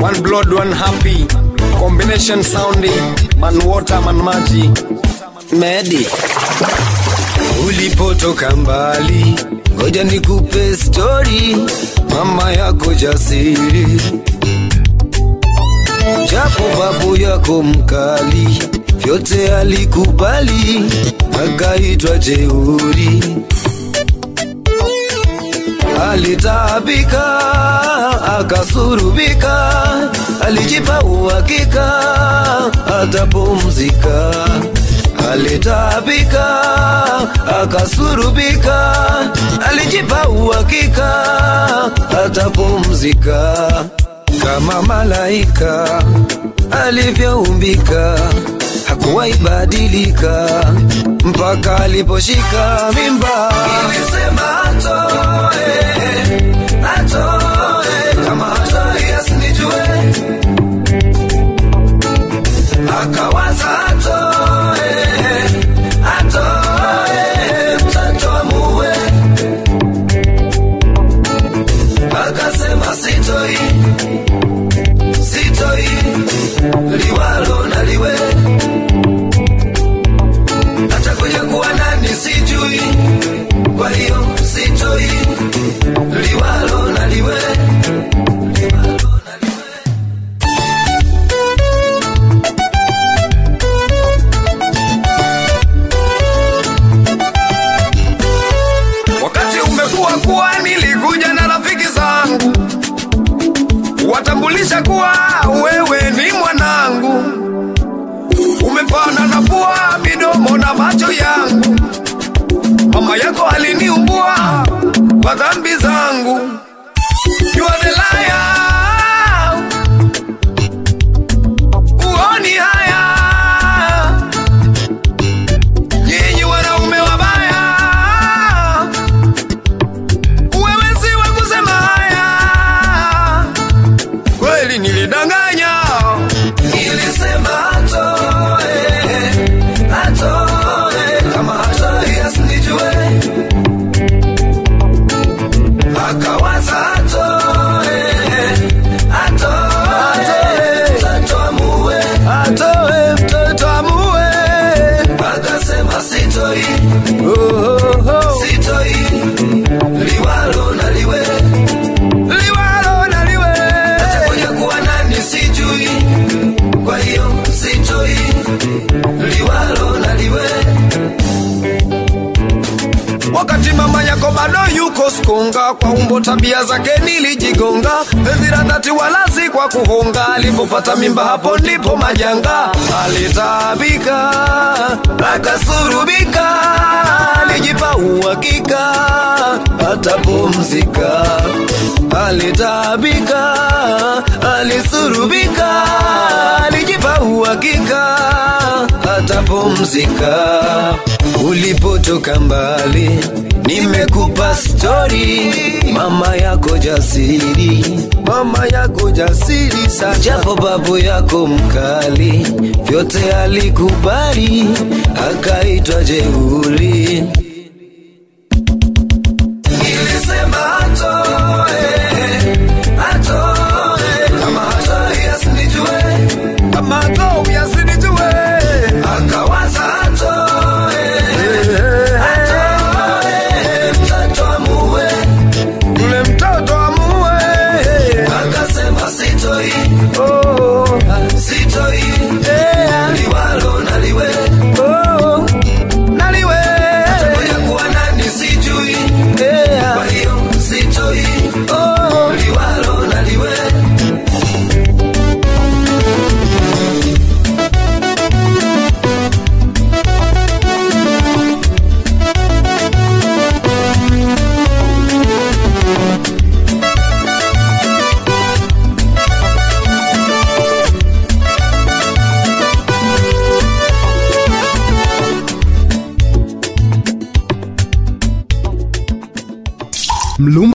one blood one happy combination soundi man water man maji medi ulipotoka mbali ngoja nikupe stori mama yako jasiri japo babu yako mkali vyote alikubali akaitwa jeuri alitaabika akasurubika alijipa uhakika atapumzika alitaabika akasurubika alijipa uhakika atapumzika kama malaika alivyoumbika hakuwahi badilika mpaka aliposhika mimba ilisema atoe atoe kama hatoi asinijue akawaza atoe atoe mtoto amue akasema sitoi sitoi liwalo na liwe atakuja kuwa nani sijui kwa hiyo sitoi liwalo na liwe liwalo na liwe wakati umekuwa kuwa nilikuja na rafiki zangu watambulisha kuwa wewe ni mwanangu umepana na pua midomo na macho yangu mama yako aliniumbua kwa dhambi zangu You are the liar. Uoni haya nyinyi wanaume wabaya wewe si wa kusema haya kweli nilidanganya nilisema atoe atoe kama hatoi asinijue akawaza atoe atoe mtoto amue atoe mtoto amue akasema sitoi sitoi liwalo na liwe liwalo na liwe atakuja kuwa nani sijui kwa hiyo sitoi liwalo na liwe wakati mama yako bado yuko skonga kwa umbo tabia zake nilijigonga ezira dhati walasi kwa kuhonga alipopata mimba hapo ndipo majanga alitaabika akasurubika alijipa uhakika atapumzika alitaabika alisurubika alijipa uhakika atapumzika ulipotoka mbali nimekupa stori mama yako jasiri mama yako jasiri sana japo babu yako mkali vyote alikubali akaitwa jeuri